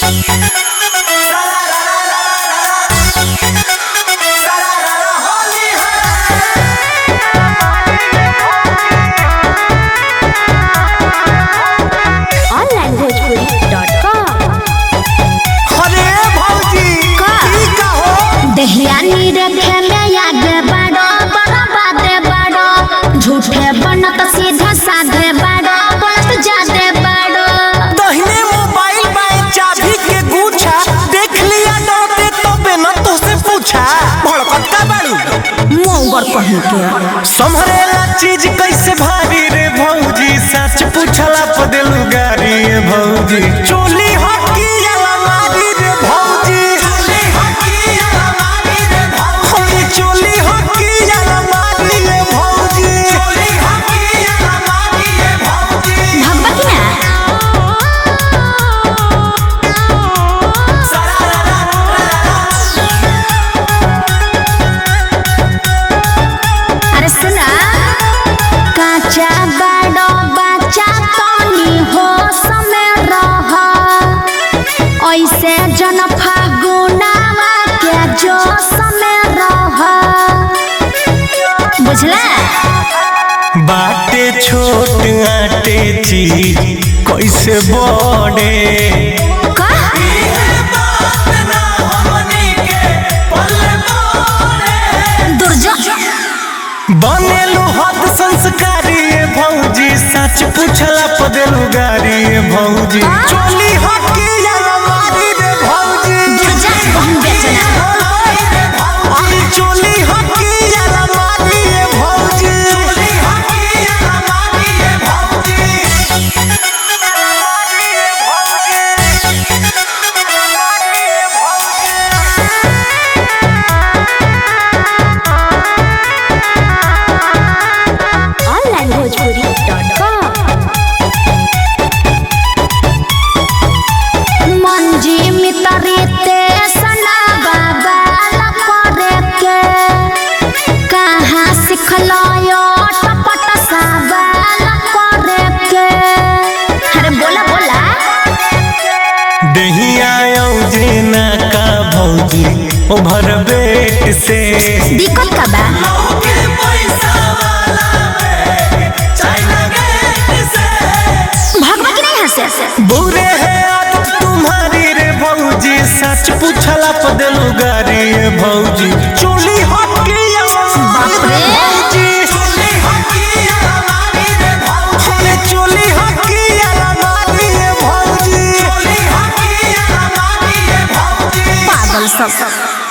onlinebhojpuri.com अरे भौजी का? ई का हो दहियानी रखे में आगे बढ़ो बड़ा बाते बढ़ो झूठे बनत सीधे साधे बढ़ो बोलत जादे बढ़ो दहिने मोबाइल बाए चाबी के गुच्छा देख लिया डरते तो बिना तो से पूछा भड़कत का बाड़ू मोंगर कहीं के संभरेला चीज कैसे भारी रे भौजी सच पूछला पदेलु गारी रे भौजी चोली हकी अलमारी रे भौजी चोली हकी अलमारी रे भौजी चोली हकी अलमारी रे भौजी चोली हकी अलमारी रे भौजी भगवा की ना अरे सुना काचा बड़ो बच्चा तनी हो समय रह ऐसे जन फागुनावा के जो समय रह बुझला बाटे छोट आटे चीज कैसे बड़े का दुर्जो बनेलु हद संस्कारी ये भौजी सच पूछला पदेलु गारी ये भौजी चोली हकी अलमारी रे भौजी दुर्जा बहन बेचना अरे चोली हकी अलमारी रे भौजी चोली हकी अलमारी रे भौजी onlinebhojpuri.com मंजी मितरी ते सना बाबा करे के कहाँ सिखलो यो टपट साबाल करे के अरे बोला बोला दहिया जेना का भौजी ओभर बेट से दिक्कत का बा भगवा की नहीं हंसे बुरे है आदत तुम्हारी रे भौजी सच पूछला पदलू गारी रे भौजी चोली हकी बाप रे। भौजी चोली हकी अलमारी रे भौजी चोली हकी अलमारी रे भौजी चोली हकी अलमारी रे भौजी पागल सब